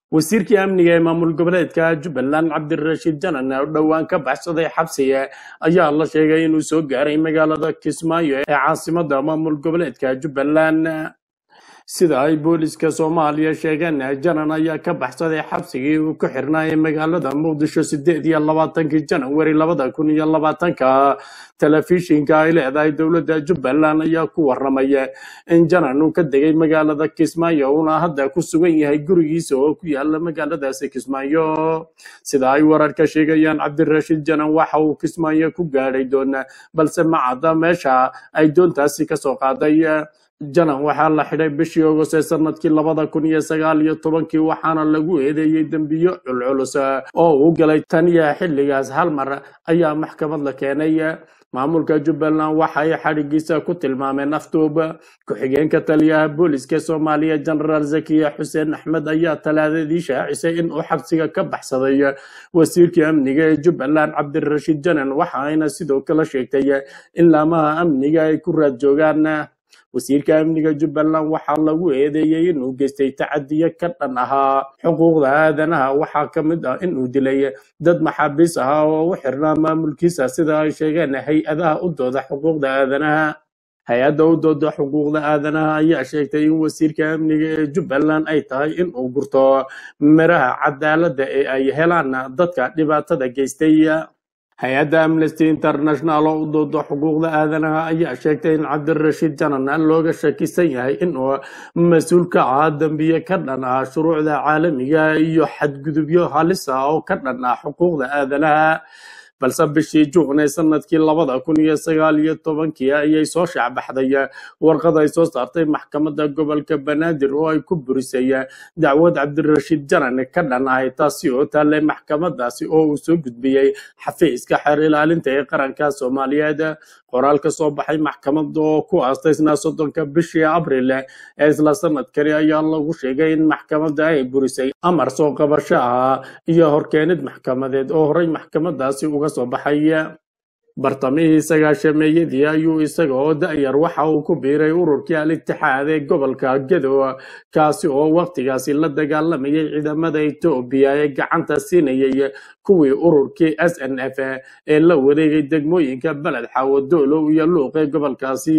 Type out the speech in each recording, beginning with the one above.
wasiirkii amniga ee maamul goboleedka jubbaland cabdirashiid janan oo dhowaan ka baxsaday xabsiga ayaa la sheegay inuu soo gaaray magaalada kismaayo ee caasimada maamul goboleedka jubbaland sida ay booliska soomaaliya sheegeen janan ayaa ka baxsaday xabsigii uu ku xirnaa ee magaalada muqdisho sideed iyo labaatankii janawari labada kun iyo labaatanka telefishinka ay leedahay dowladda jubbaland ayaa ku waramaya in janan uu ka degay magaalada kismaayo uuna hadda ku sugan yahay gurigiisa oo ku yaala magaaladaasi kismaayo sida ay wararka sheegayaan cabdirashiid janan waxa uu kismaayo ku gaadhay doona balse ma cadda meesha ay doontaasi kasoo qaaday janan waxaa la xidhay bishii ogos ee sanadkii labada kun iyo sagaal iyo tobankii waxaana lagu eedeeyey dembiyo culculus oo uu galay taniya xilligaas hal mar ayaa maxkamad la keenay maamulka jubbaland waxa ay xadhigiisa ku tilmaameen afduub ku-xigeenka taliyaha booliska soomaaliya jenaraal zakiya xuseen axmed ayaa talaadadii shaacisay in uu xabsiga ka baxsaday wasiirkii amniga ee jubbaland cabdirashiid janan waxa ayna sidoo kale sheegtay in laamaha amniga ay ku raad joogaan wasiirka amniga jubbaland waxaa lagu eedeeyey inuu geystay tacadiyo ka dhan ahaa xuquuqda aadanaha waxaa ka mid ah inuu dilay dad maxaabiis ahaa oo u xirnaa maamulkiisa sida ay sheegeen hay-adaha u dooda xuquuqda aadanaha hay-adda u dooda xuquuqda aadanaha ayaa sheegtay in wasiirka amniga ee jubbaland ay tahay in uu gurto miraha cadaaladda ee ay helaan dadka dhibaatada geystay hay-adda amnesty international oo u doodo xuquuqda aadanaha ayaa sheegtay in cabdirashiid janan looga shakisan yahay inuu mas-uul ka ahaa dembiye ka dhan ah shuruucda caalamiga iyo xadgudubyo halis ah oo ka dhan ah xuquuqda aadanaha balse bishii juun ee sanadkii labada kun iyo sagaal iyo tobankii ayay soo shaacbaxday warqad ay soo saartay maxkamadda gobolka banaadir oo ay ku burisay dacwad cabdirashiid janan ka dhan ahay taasi oo taallay maxkamadaasi oo uu soo gudbiyey xafiiska xeer ilaalinta ee qaranka soomaaliyeed qoraal ka soo baxay maxkamadda oo ku aastaysnaa soddonka bishii abril ee isla sanadkani ayaa lagu sheegay in maxkamadda ay burisay amar soo qabasho ah iyo horkeenid maxkamadeed oo horey maxkamadaasi uga soo baxay bartamihii sagaashameeyadii ayuu isaga oo da'yar waxa uu ku biiray ururkii al-itixaad ee gobolka gedo kaasi oo waqtigaasi la dagaalamayay ciidamada etoobiya ee gacanta siinayay kuwii ururkii s n f ee la wareegay degmooyinka beled xaawo doolow iyo luuq ee gobolkaasi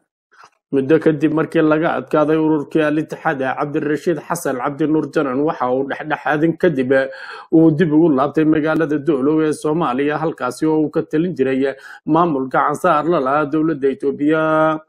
muddo kadib markii laga adkaaday ururkii al-itixaad cabdirashiid xasan cabdinuur janan waxa uu dhexdhexaadin kadib uu dib ugu laabtay magaalada doolow ee soomaaliya halkaasi oo uu ka talin jiray maamulka cansaar la lahaa dowladda etoobiya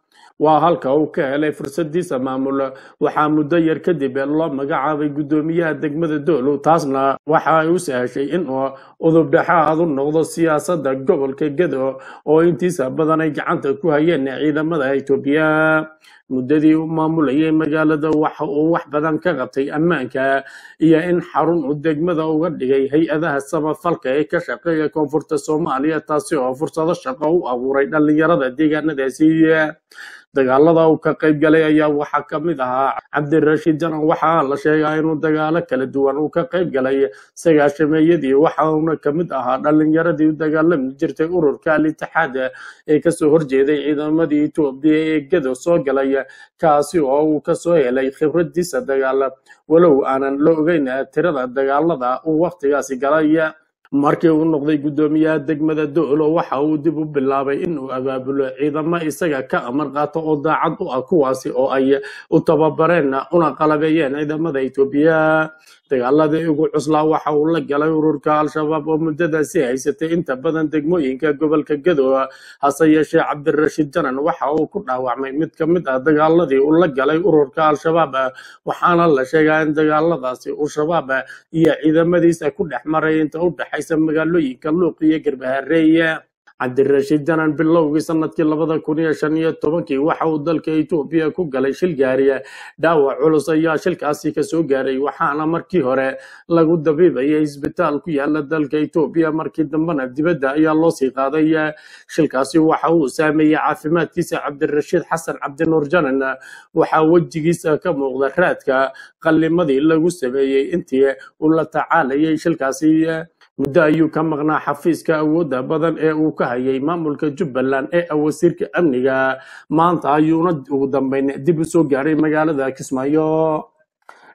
waa halka uu ka helay fursadiisa maamul waxaa muddo yar kadib loo magacaabay guddoomiyaha degmada doolow taasna waxa ay u sahashay inuu udubdhexaad u noqdo siyaasadda gobolka gedo oo intiisa badan ay gacanta ku hayeen ciidamada etoobiya muddadii u maamulayay magaalada waxa uu wax badan ka qabtay ammaanka iyo in xarun uu degmada uga dhigay hay-adaha samafalka ee ka shaqeeya koonfurta soomaaliya taasi oo fursado shaqo u abuuray dhallinyarada deegaanadaasi dagaalada uu ka qayb galay ayaa waxaa ka mid ahaa cabdirashiid janan waxaa la sheegaa inuu dagaalo kala duwan uu ka qayb galay sagaashameeyadii waxa uuna ka mid ahaa dhallinyaradii u dagaalami jirtay ururka al-itixaad ee kasoo horjeeday ciidamadii etoobiya ee gedo soo galay kaasi oo uu kasoo helay khibradiisa dagaal walow aanan la ogeyn tirada dagaalada uu waqtigaasi galay markii uu noqday guddoomiyaha degmada doolo waxa uu dib u bilaabay inuu abaabulo ciidamo isaga ka amar qaato oo daacad u ah kuwaasi oo ay u tababareen una qalabeeyeen ciidamada etoobiya dagaaladii ugu cuslaa waxa uu la galay ururka al-shabaab oo muddadaasi haysatay inta badan degmooyinka gobolka gedo hase yeeshee cabdirashiid janan waxa uu ku dhaawacmay mid ka mid ah dagaaladii uu la galay ururka al-shabaab waxaana la sheegaa in dagaaladaasi uu shabaab iyo ciidamadiisa ku dhex maray inta u dhexaysa magaalooyinka luuq iyo garbahareeye cabdirashiid janan bilowgii sanadkii labada kun iyo shan iyo tobankii waxa uu dalka etoobiya ku galay shil gaariya dhaawac culus ayaa shilkaasi kasoo gaaray waxaana markii hore lagu dabiibayay isbitaal ku yaala dalka etoobiya markii dambena dibadda ayaa loo sii qaaday shilkaasi waxa uu saameeyey caafimaadkiisa cabdirashiid xasan cabdinuur janan waxaa wejigiisa ka muuqda raadka qallimadii lagu sameeyey intii uu la tacaalayay shilkaasi muddo ayuu ka maqnaa xafiiska awoodda badan ee uu ka hayay maamulka jubbaland ee ah wasiirka amniga maanta ayuuna ugu dambeyn dib u soo gaaray magaalada kismaayo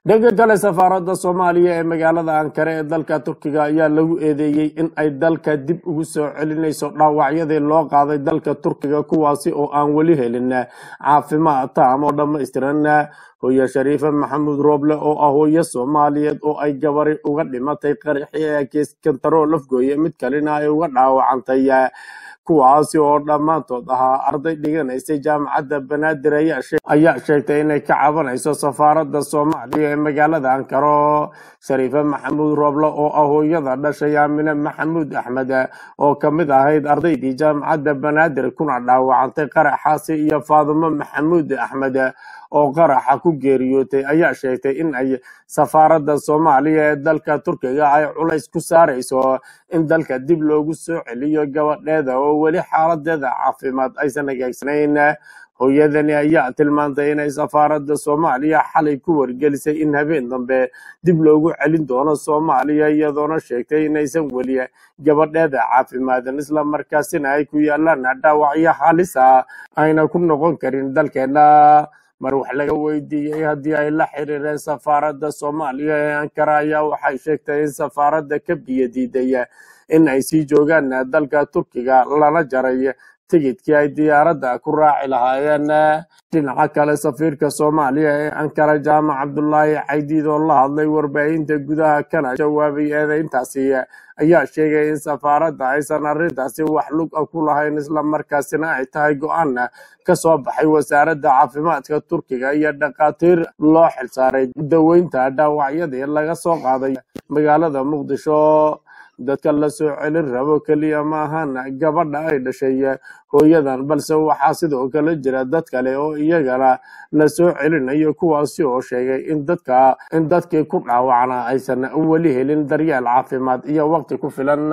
dhanka kale safaaradda soomaaliya ee magaalada ankare ee dalka turkiga ayaa lagu eedeeyey in ay dalka dib ugu soo celinayso dhaawacyadii loo qaaday dalka turkiga kuwaasi oo aan weli helin caafimaad taam oo dhammaystiran hooye shariife maxamuud rooble oo ah hooyo soomaaliyeed oo ay gabari uga dhimatay qaraxii ee kiiskantaroo lafgooye mid kalena ay uga dhaawacantay kuwaasi oo dhammaantood ahaa arday dhiganaysay jaamacadda banaadir ayaa shee- ayaa sheegtay inay ka cabanayso safaaradda soomaaliya ee magaalada ankaro shariife maxamuud rooble oo ah hooyada dhashay aamine maxamuud axmed oo ka mid ahayd ardaydii jaamacadda banaadir kuna dhaawacantay qaraxaasi iyo faadumo maxamuud axmed oo qaraxa ku geeriyootay ayaa sheegtay in ay safaaradda soomaaliya ee dalka turkiga ay culays ku saarayso in dalka dib loogu soo celiyo gabadheeda oo weli xaaladeeda caafimaad aysan hagaagsanayn hooyadani ayaa tilmaantay inay safaaradda soomaaliya xalay ku wargelisay in habeen dambe dib loogu celin doono soomaaliya iyadoona sheegtay inaysan weli gabadheeda caafimaadan isla markaasina ay ku yaalaan dhaawacyo halis ah ayna ku noqon karin dalkeena mar wax laga weydiiyey haddii ay la xiriireen safaaradda soomaaliya ee ankara ayaa waxay sheegtay in safaaradda ka biyo diiday in ay sii joogaan dalka turkiga lana jaray tigidkii ay diyaaradda ku raaci lahaayeen dhinaca kale safiirka soomaaliya ee ankara jaamac cabdulaahi caydiid oo la hadlay warbaahinta gudaha kana jawaabay eedeyntaasi ayaa sheegay in safaaradda aysan arrintaasi wax lug ah ku lahayn islamarkaasina ay tahay go-aan ka soo baxay wasaaradda caafimaadka turkiga iyo dhakhaatiir loo xilsaaray daweynta dhaawacyadii laga soo qaaday magaalada muqdisho dadka la soo celin rabo keliya ma ahan gabadha ay dhashay hooyadan balse waxaa sidoo kale jira dad kale oo iyagana la soo celinayo kuwaasi oo sheegay in dadka in dadkii ku dhaawacna aysan weli helin daryeel caafimaad iyo waqti ku filan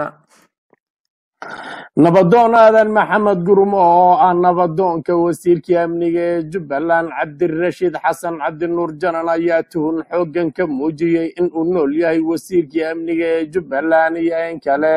nabadoon aadan maxamed gurumo oo ah nabadoonka wasiirkii amniga ee jubbaland cabdirashiid xasan cabdinuur janan ayaa tuhun xooggan ka muujiyey in uu nool yahay wasiirkii amniga ee jubbaland iyo in kale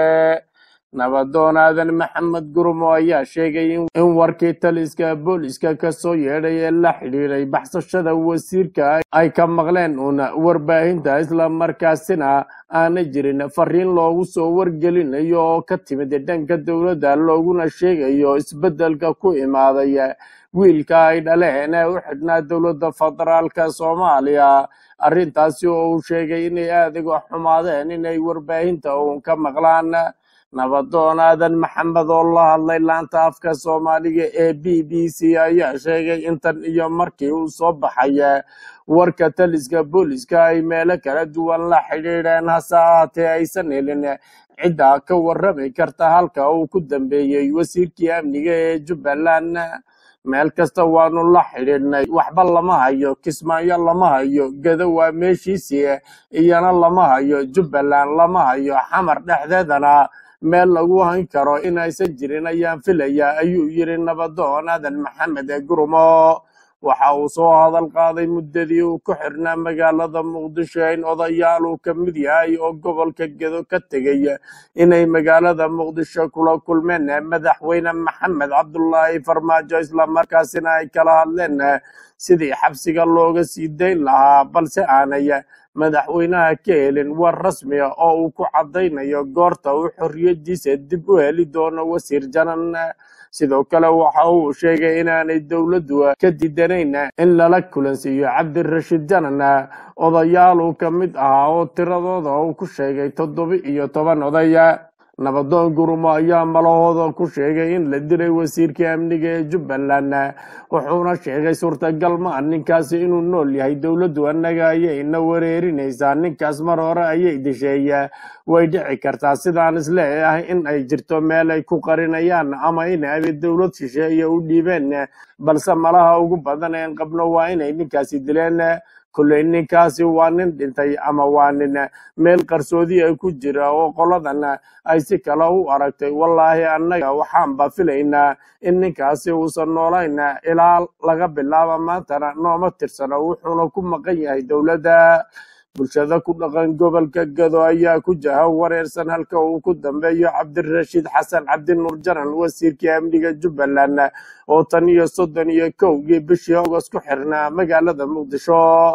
nabadoon aadan maxamed gurumo ayaa sheegay in in warkii taliska booliska kasoo yeedhay ee la xidhiiray baxsashada wasiirka ay ka maqleen uuna warbaahinta islamarkaasina aana jirin fariin loogu soo wargelinayo oo ka timid dhanka dowladda looguna sheegayo isbeddelka ku imaaday wiilka ay dhaleen ee u xidhnaa dowladda federaalka soomaaliya arrintaasi oo uu sheegay inay aad uga xumaadeen inay warbaahinta uun ka maqlaan nabadoon aadan maxamed oo la hadlay laanta afka soomaaliga ee b b c ayaa sheegay intan iyo markii uu soo baxay warka taliska booliska ay meelo kala duwan la xidhiidheen hase ahaatee aysan helin cidda ka warrami karta halka uu ku dambeeyey wasiirkii amniga ee jubbaland meel kasta waanu la xidhiidhnay waxba lama hayo kismaayo lama hayo gedo waa meeshiisii iyana lama hayo jubbaland lama hayo xamar dhexdeedana meel lagu hayn karo in aysan jirin ayaan filaya ayuu yiri nabadoon aadan maxamed ee gurumo waxa uu soo hadal qaaday muddadii uu ku xirnaa magaalada muqdisho in odayaal uu ka mid yahay oo gobolka gedo ka tegay inay magaalada muqdisho kula kulmeen madaxweyne maxamed cabdulaahi farmaajo islamarkaasina ay kala hadleen sidii xabsiga looga sii dayn lahaa balse aanay madaxweynaha ka helin war rasmi ah oo uu ku caddaynayo goorta uu xorriyadiisa dib u heli doono wasiir janan sidoo kale waxa uu sheegay inaanay dowladdu ka didanayn in lala kulansiiyo cabdirashiid janan odayaal uu ka mid ahaa oo tiradooda uu ku sheegay toddoba iyo toban oday nabadoon gurumo ayaa malahooda ku sheegay in la dilay wasiirkii amniga ee jubbaland wuxuuna sheegay suurtagal ma ah ninkaasi inuu nool yahay dowladdu annaga ayayna wareerinaysaa ninkaas mar hore ayay disheey way dhici kartaa sidaan isleeyahay in ay jirto meel ay ku qarinayaan ama in ay dowlad shisheeye u dhiibeen balse malaha ugu badan een qabno waa inay ninkaasi dileen kolley ninkaasi waa nin dhintay ama waa nin meel qarsoodi ay ku jira oo qoladan ay si kale u aragtay wallaahi annaga waxaanba filaynaa in ninkaasi uusan noolayn ilaa laga bilaabo maantana nooma tirsano wuxuuna ku maqan yahay dowladda bulshada ku dhaqan gobolka gado ayaa ku jaha wareersan halka uu ku dambeeyo cabdirashiid xasan cabdinuur janan wasiirkii amniga jubbaland oo tan iyo soddon iyo kowgii bishii agost ku xirnaa magaalada muqdisho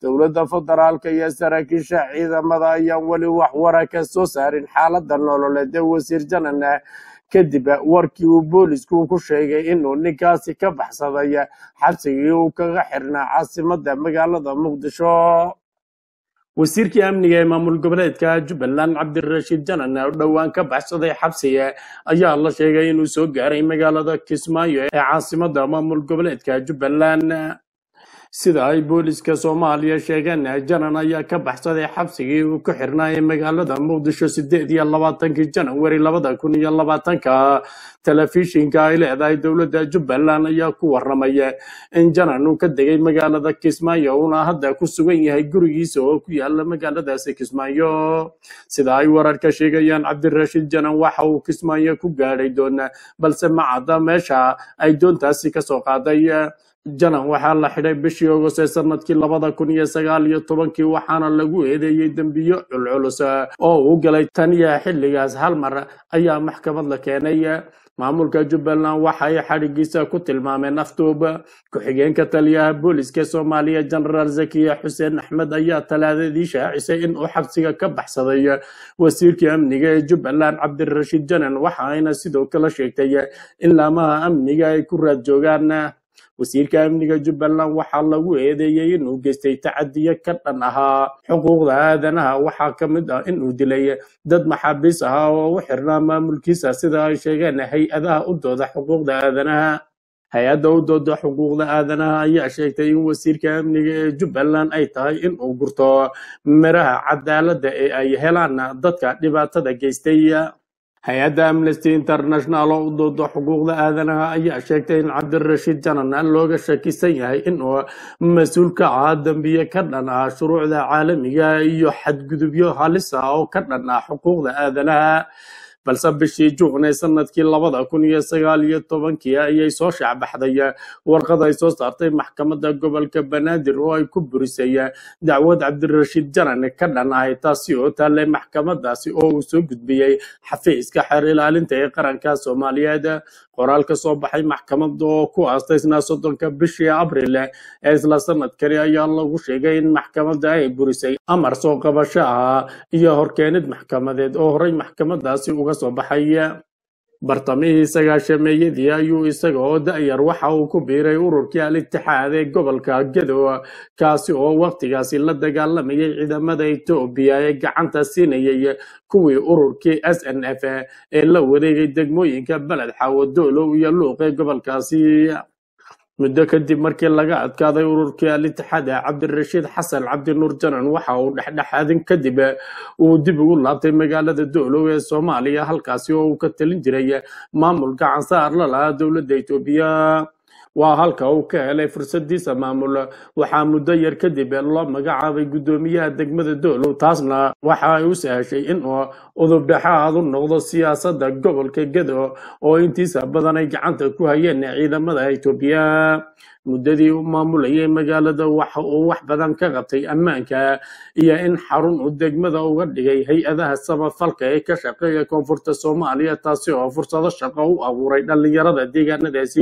dowladda federaalka iyo saraakiisha ciidamada ayaan weli wax wara ka soo saarin xaaladda nololeed ee wasiir janan kadib warkii uu boolisku ku sheegay inuu ninkaasi ka baxsaday xabsigii uu kaga xirnaa caasimada magaalada muqdisho wasiirkii amniga ee maamul goboleedka jubbaland cabdirashiid janan oo dhowaan ka baxsaday xabsiga ayaa la sheegay inuu soo gaaray magaalada kismaayo ee caasimada maamul goboleedka jubbaland sida ay booliska soomaaliya sheegeen janan ayaa ka baxsaday xabsigii uu ku xirnaa ee magaalada muqdisho sideed iyo labaatankii janawari labada kun iyo labaatanka telefishinka ay leedahay dowladda jubbaland ayaa ku waramaya in janan uu ka degay magaalada kismaayo uuna hadda ku sugan yahay gurigiisa oo ku yaala magaaladaasi kismaayo sida ay wararka sheegayaan cabdirashiid janan waxa uu kismaayo ku gaadhay doona balse ma cadda meesha ay doontaasi kasoo qaaday janan waxaa la xidhay bishii ogost ee sanadkii labada kun iyo sagaal iyo tobankii waxaana lagu eedeeyey dembiyo culculus oo uu galay taniya xilligaas hal mar ayaa maxkamad la keenay maamulka jubbaland waxa ay xadhigiisa ku tilmaameen afduub ku-xigeenka taliyaha booliska soomaaliya jenaraal zakiya xuseen axmed ayaa talaadadii shaacisay in uu xabsiga ka baxsaday wasiirkii amniga ee jubbaland cabdirashiid janan waxa ayna sidoo kale sheegtay in laamaha amniga ay ku raad joogaan wasiirka amniga jubbaland waxaa lagu eedeeyey inuu geystay tacadiyo ka dhan ahaa xuquuqda aadanaha waxaa ka mid ah inuu dilay dad maxaabiis ahaa oo u xirnaa maamulkiisa sida ay sheegeen hay-adaha u dooda xuquuqda aadanaha hay-adda u dooda xuquuqda aadanaha ayaa sheegtay in wasiirka amniga ee jubbaland ay tahay in uu gurto miraha cadaaladda ee ay helaan dadka dhibaatada geystay hay-adda amnesty international oo u doodo xuquuqda aadanaha ayaa sheegtay in cabdirashiid janan looga shakisan yahay inuu mas-uul ka ahaa dembiye ka dhan ah shuruucda caalamiga iyo xadgudubyo halis ah oo ka dhan ah xuquuqda aadanaha balse bishii juun ee sanadkii labada kun iyo sagaal iyo tobankii ayay soo shaacbaxday warqad ay soo saartay maxkamadda gobolka banaadir oo ay ku burisay dacwad cabdirashiid janan ka dhan ahay taasi oo taallay maxkamadaasi oo uu soo gudbiyey xafiiska xeer ilaalinta ee qaranka soomaaliyeed qoraal ka soo baxay maxkamadda oo ku aastaysnaa soddonka bishii abril ee isla sanadkani ayaa lagu sheegay in maxkamadda ay burisay amar soo qabasho ah iyo horkeenid maxkamadeed oo horey maxkamadaasi uga soo baxay bartamihii sagaashameeyadii ayuu isaga oo da'yar waxa uu ku biiray ururkii al-itixaad ee gobolka gedo kaasi oo waqtigaasi la dagaalamayay ciidamada etoobiya ee gacanta siinayay kuwii ururkii s n f ee la wareegay degmooyinka beled xaawo doolow iyo luuq ee gobolkaasi muddo kadib markii laga adkaaday ururkii al-itixaad cabdirashiid xasan cabdinuur janan waxa uu dhexdhexaadin kadib uu dib ugu laabtay magaalada doolow ee soomaaliya halkaasi oo uu ka talin jiray maamulka cansaar la lahaa dowladda etoobiya waa halka uu ka helay fursadiisa maamul waxaa muddo yar kadib loo magacaabay guddoomiyaha degmada doolow taasna waxa ay u sahashay inuu udubdhexaad u noqdo siyaasadda gobolka gedo oo intiisa badan ay gacanta ku hayeen ciidamada etoobiya muddadii u maamulayay magaalada waxa uu wax badan ka qabtay ammaanka iyo in xarun uu degmada uga dhigay hay-adaha samafalka ee ka shaqeeya koonfurta soomaaliya taasi oo fursado shaqo u abuuray dhallinyarada deegaanadaasi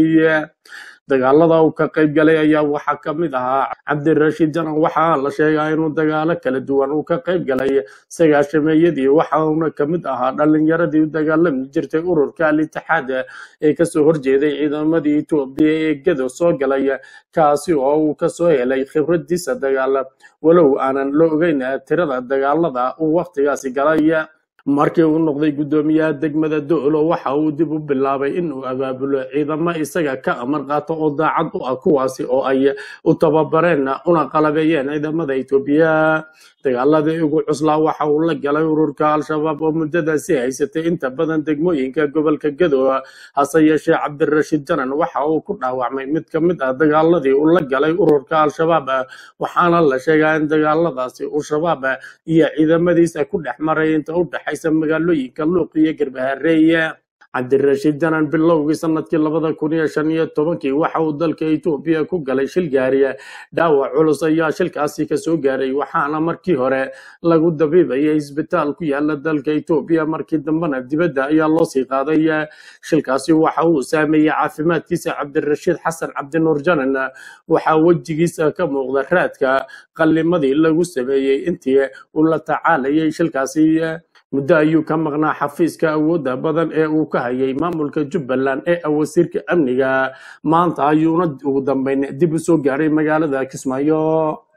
dagaalada uu ka qayb galay ayaa waxaa ka mid ahaa cabdirashiid janan waxaa la sheegaa inuu dagaalo kala duwan uu ka qayb galay sagaashameeyadii waxa uuna ka mid ahaa dhallinyaradii u dagaalami jirtay ururka al-itixaad ee kasoo horjeeday ciidamadii etoobiya ee gedo soo galay kaasi oo uu kasoo helay khibradiisa dagaal walow aanan la ogeyn tirada dagaalada uu waqtigaasi galay markii uu noqday guddoomiyaha degmada doolo waxa uu dib u bilaabay inuu abaabulo ciidamo isaga ka amar qaato oo daacad u ah kuwaasi oo ay u tababareen una qalabeeyeen ciidamada etoobiya dagaaladii ugu cuslaa waxa uu la galay ururka al-shabaab oo muddadaasi haysatay inta badan degmooyinka gobolka gedo hase yeeshee cabdirashiid janan waxa uu ku dhaawacmay mid ka mid ah dagaaladii uu la galay ururka al-shabaab waxaana la sheegaa in dagaaladaasi uu shabaab iyo ciidamadiisa ku dhex maray inta u dhexaysa magaalooyinka luuq iyo garbahareeye cabdirashiid janan bilowgii sanadkii labada kun iyo shan iyo tobankii waxa uu dalka etoobiya ku galay shil gaariya dhaawac culus ayaa shilkaasi kasoo gaaray waxaana markii hore lagu dabiibayay isbitaal ku yaala dalka etoobiya markii dambena dibadda ayaa loo sii qaaday shilkaasi waxa uu saameeyey caafimaadkiisa cabdirashiid xasan cabdinuur janan waxaa wejigiisa ka muuqda raadka qallimadii lagu sameeyey intii uu la tacaalayay shilkaasi muddo ayuu ka maqnaa xafiiska awoodda badan ee uu ka hayay maamulka jubbaland ee wasiirka amniga maanta ayuuna ugu dambeyn dib u soo gaaray magaalada kismaayo